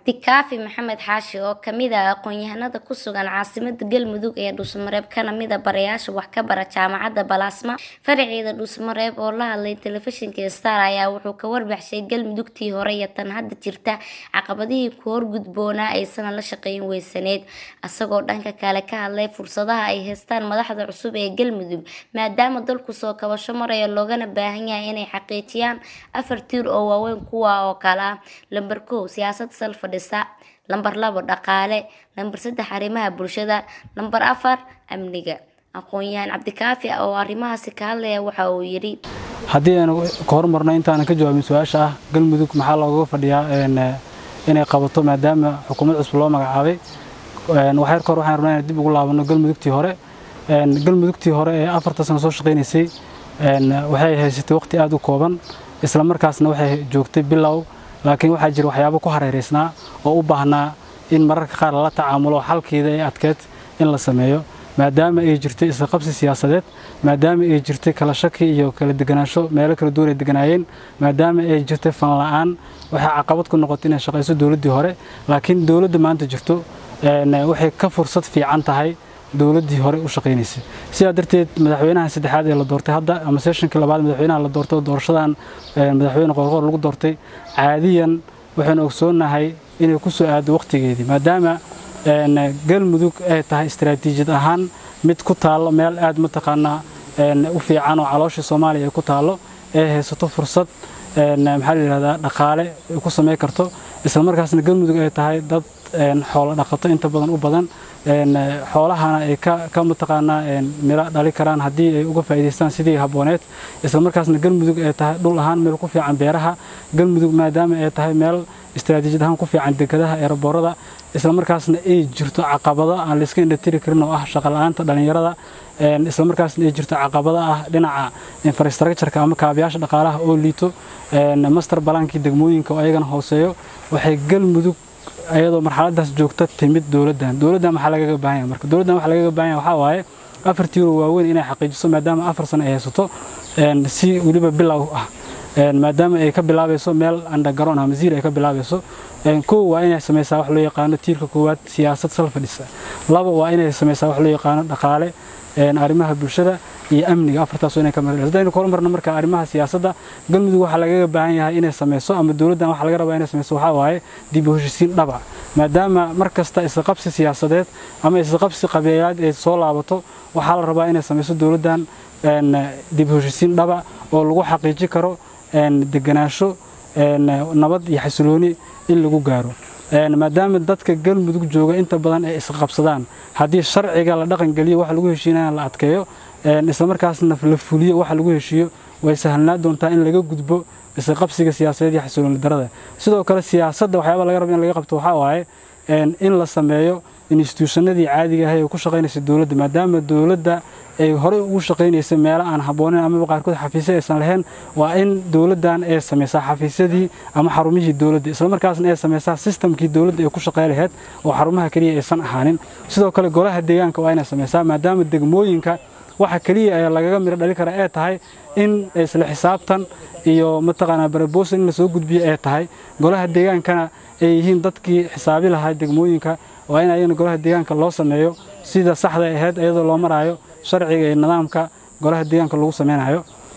cabdikaafi maxamed xaashi oo kamid ah aqoon-yahanada ku sugan caasimada galmudug ee dhuusamareeb kana mid a barayaasha wax ka bara jaamacadda balaasma faraceeda dhuusamareeb oo la hadlay telefishinka star ayaa wuxuu ka warbaxshay galmudugtii hore iyo tan hadda jirta caqabadihii ku horgudboonaa aysana la shaqeyn weysaneed isagoo dhanka kale ka hadlay fursadaha ay haystaan madaxda cusub ee galmudug maadaama dalku soo kabasho maraya loogana baahan yahay inay xaqiijiyaan afar tiir oo waaweyn kuwa oo kale ah lambar kow siyaasad sal fadhisa lambar labo dhaqaale lambar saddex arrimaha bulshada lambar afar amniga aqoon-yahan cabdikaafi oo arrimahaasi ka hadlaya waxa uu yidhi haddii aynu ka hormarno intaanan ka jawaabin su-aasha ah galmudug maxaa looga fadhiyaa inay qabato maadaama xukuumad cusub loo magacaabay waxyar kahor waxaan rabnaa inaan dib ugu laabano galmudugtii hore galmudugtii hore ee afarta sano soo shaqaynaysay waxay haysatay waqti aada u kooban isla markaasna waxay joogtay bilow laakiin waxaa jira waxyaabo ku hareeraysnaa oo u baahnaa in mararka qaar lala tacaamulo xalkeeda ee adkeed in la sameeyo maadaama ay jirtay isqabsi siyaasadeed maadaama ay jirtay kala shaki iyo kala deganaansho meelo kala duwan ay deganaayeen maadaama ay jirtay fan la-aan waxay caqabad ku noqotay inay shaqayso dowladdii hore laakiin dowladda maanta jirto waxay ka fursad fiican tahay dowladdii hore u shaqaynaysay sidaa darteed madaxweynaha saddexaad ee la doortay hadda ama seshonkii labaad madaxweynaha la doortay oo doorashadan madaxweyne qoorqoor lagu doortay caadiyan waxaynu ogsoonahay inay ku soo aado waqtigeedii maadaama galmudug ay tahay istaraatiijiyad ahaan mid ku taallo meel aad mataqaanaa u fiican oo caloosha soomaaliya ay ku taallo ee haysato fursad maxaa la yidhahdaa dhaqaale ay ku samayn karto isla markaasna galmudug ay tahay dad xoolo dhaqato inta badan u badan xoolahana ay ka mataqaanaa miro dhali karaan haddii ay uga faa'iidaystaan sidii habbooneed isla markaasna galmudug ay tahay dhul ahaan meel ku fiican beeraha galmudug maadaama ay tahay meel istaraatiijiyad ahaan ku fiican dekadaha eeraboorada isla markaasna ay jirto caqabado aan layska indhatiri karin oo ah shaqala-aanta dhallinyarada isla markaasna ay jirto caqabado ah dhinaca infrastructureka ama kaabayaasha dhaqaalaha oo liito master balaankii degmooyinka oo ayagana hooseeyo waxay galmudug ayadoo marxaladaas joogta timid dowladdan dowladdan waxaa lagaga baahan yahay marka dowladdan waxaa lagaga baahan yahay waxaa waaye afar tiiro waaweyn inay xaqiijiso maadaama afar sano ay haysato si weliba bilow ah maadaama ay ka bilaabayso meel andagaroon ama ziir ay ka bilaabayso kow waa inay samaysaa wax loo yaqaano tiirka koowaad siyaasad sal fadhisa laba waa inay samaysaa wax loo yaqaano dhaqaale arrimaha bulshada iyo amniga afartaas inay ka mar haddaynu ka hormarno marka arrimaha siyaasadda galmudug waxaa lagaga baahan yahay inay samayso ama dowladdan waxaa laga rabaa inay samayso waxaa waaye dib u heshisiin dhaba maadaama mar kasta isqabsi siyaasadeed ama isqabsi qabeelaad ay soo laabato waxaa la rabaa inay samayso dowladdan dib u heshisiin dhaba oo lagu xaqiiji karo deganaansho nabad iyo xasilooni in lagu gaaro maadaama dadka galmudug jooga inta badan ay isqabsadaan haddii sharciga la dhaqangeliyo waxa lagu heshiinaya la adkeeyo islamarkaasna la fuliyo waxa lagu heshiiyo way sahlnaa doontaa in laga gudbo isqabsiga siyaasadeed iyo xasilooni darada sidoo kale siyaasadda waxyaaba laga raba in laga qabto waxaa waaye in la sameeyo instituushannadii caadiga ahay ee ku shaqaynaysa dowladda maadaama dowladda ay horey ugu shaqaynaysay meelo aan habbooneyn amaba qaarkood xafiisya aysan lahayn waa in dowladdan ay samaysaa xafiisyadii ama xarumihii dowladda islamarkaasna ay samaysaa sistamkii dowladda ay ku shaqey lahayd oo xarumaha keliya aysan ahaanin sidoo kale golaha deegaanka waa inay samaysaa maadaama degmooyinka waxa keliya ee lagaga miro dhali kara ee tahay in isla xisaabtan iyo mataqaanaa barabosa in lasoo gudbiyo ee tahay golaha deegaankana ay yihiin dadkii xisaabi lahaa degmooyinka waa in ayagana golaha deegaanka loo sameeyo sida saxda ahayd iyadoo loo maraayo sharciga iyo nidaamka golaha deegaanka lagu sameynayo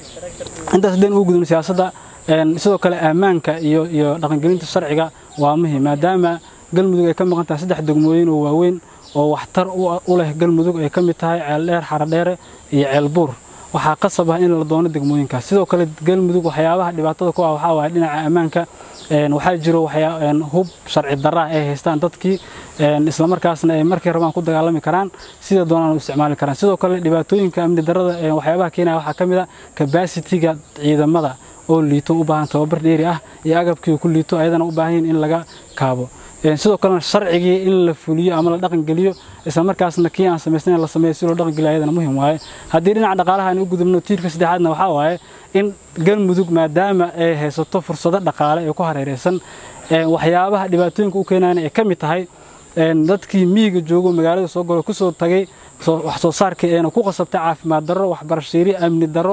intaas haddeen ugu gudubno siyaasadda sidoo kale ammaanka iyo iyo dhaqangelinta sharciga waa muhim maadaama galmudug ay ka maqan tahay saddex degmooyin oo waaweyn oo waxtar u leh galmudug ay ka mid tahay ceeldheer xaradheere iyo ceelbuur waxaa qasab ah in la doono degmooyinkaas sidoo kale galmudug waxyaabaha dhibaatada ku ah waxaa waaye dhinaca ammaanka waxaa jiro hub sharci darraa ay haystaan dadkii islamarkaasna ay markay rabaan ku dagaalami karaan sida doonaan u isticmaali karaan sidoo kale dhibaatooyinka amni darrada waxyaabaha keenaya waxaa ka mid a kabasitiga ciidamada oo liito u baahan tababar dheeri ah iyo agabkii ku liito ayadana u baahan yihin in laga kaabo sidoo kalena sharcigii in la fuliyo ama la dhaqangeliyo islamarkaasna kii aan samaysnayn la sameeyo si loo dhaqangeliyo ayadana muhim waaye haddii dhinaca dhaqaalaha aan u gudubno tiirka saddexaadna waxaa waaye in galmudug maadaama ay haysato fursado dhaqaale ee ku hareeraysan waxyaabaha dhibaatooyinka u keenayana ay ka mid tahay dadkii miyiga joogo magaalada soo galo kusoo tagay wax soo saarkii eena ku qasabtay caafimaad darro waxbarashiiri amni darro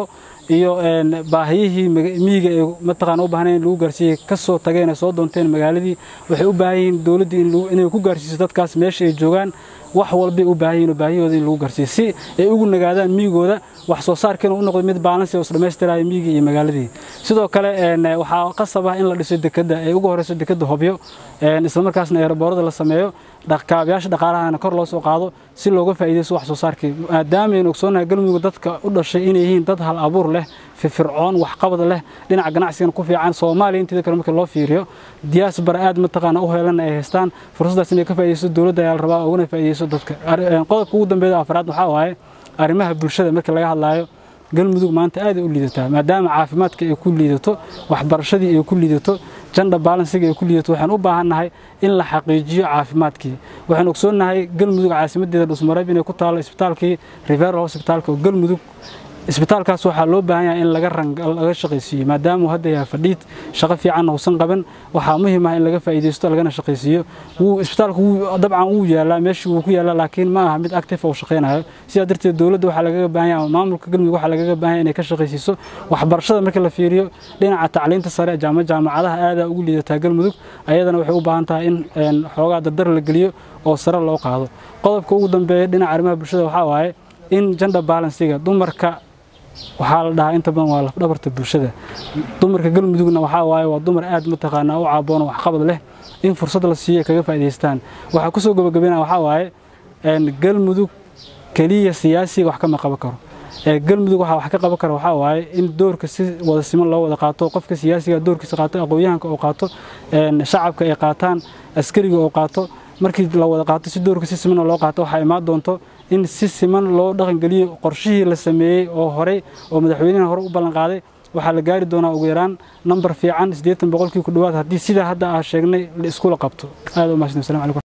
iyo baahiyihii miyiga ee mataqaana u baahnayn in lagu gaarsiiyey ka soo tageen ee soo doonteen magaaladii waxay u baahan yihiin dowladdii inay ku gaarsiiso dadkaas meesha ay joogaan wax walbay u baahan yihin oo baahiyahooda in lagu gaarsiiyo si ay ugu nagaadaan miyigooda wax soo saarkiina u noqdo mid baalansi oo isdhammaystiraya miyigii iyo magaaladii sidoo kale waxaa qasab ah in la dhiso dekedda ee ugu horeyso dekedda hobyo islamarkaasna eeraboorada la sameeyo kaabayaasha dhaqaalahana kor loo soo qaado si looga faa'iidaysto wax soo saarkii maadaama aynu ogsoonahay galmudug dadka u dhashay inay yihiin dad hal abuur leh firfircoon waxqabad leh dhinaca ganacsigana ku fiican soomaaliya inteeda kale markii loo fiiriyo diaspora aad mataqaana u heelana ay haystaan fursaddaas inay ka faa'iidaysto dowladda ayaa la rabaa uguna faa'iidaysto dadka qodobka ugu dambeeya afraad waxaa waaye arrimaha bulshada markii laga hadlaayo galmudug maanta aad ay u liidataa maadaama caafimaadka ay ku liidato waxbarashadii ay ku liidato janda baalansiga ay ku liidato waxaan u baahannahay in la xaqiijiyo caafimaadkii waxaan ogsoonnahay galmudug caasimadeeda dhusmareeb inay ku taalo isbitaalkii riveral hospitalka oo galmudug isbitaalkaas waxaa loo baahan yahay in laga laga shaqaysiiyo maadaama uu hadda yahay fadhiid shaqo fiican uusan qaban waxaa muhiim ah in laga faa'iidaysto lagana shaqaysiiyo wuu isbitaalku wuu dabcan wuu yaalaa meeshii wuu ku yaalaa laakiin ma aha mid active oo shaqaynayo sidaa darteed dowladda waxaa lagaga baahan yahay maamulka galmudug waxaa lagaga baahan yahay inay ka shaqaysiiso waxbarashada marka la fiiriyo dhinaca tacliinta sare jaama jaamacadaha aadaa ugu liidataa galmudug ayadana waxay u baahan tahay in xoogaa dardar la geliyo oo sare loo qaado qodobka ugu dambeeya dhinaca arrimaha bulshada waxaa waaye in gender balansiga dumarka waxaa la dhahaa inta badan waa lafdhabarta bulshada dumarka galmudugna waxaa waaye waa dumar aad mataqaanaa u caaboon waxqabad leh in fursad la siiyo kaga faa'iidaystaan waxaa kusoo gabagabena waxaa waaye galmudug keliya siyaasiga wax kama qaban karo galmudug waxaa wax ka qaban kara waxaa waaye in doorka si wada siman loo wada qaato qofka siyaasiga doorkiisa qaato aqoon-yahanka oo qaato shacabka ay qaataan askariga oo qaato markii la wada qaato si doorka si siman loo qaato waxaa imaan doonto in si siman loo dhaqangeliyo qorshihii la sameeyey oo horey oo madaxweynaha hore u ballan qaaday waxaa la gaari doonaa ugu yaraan nambar fiican siddeetan boqolkii ku dhowaad haddii sidaa hadda aa sheegnay la iskula qabto aad u mahadsan assalamu calaykum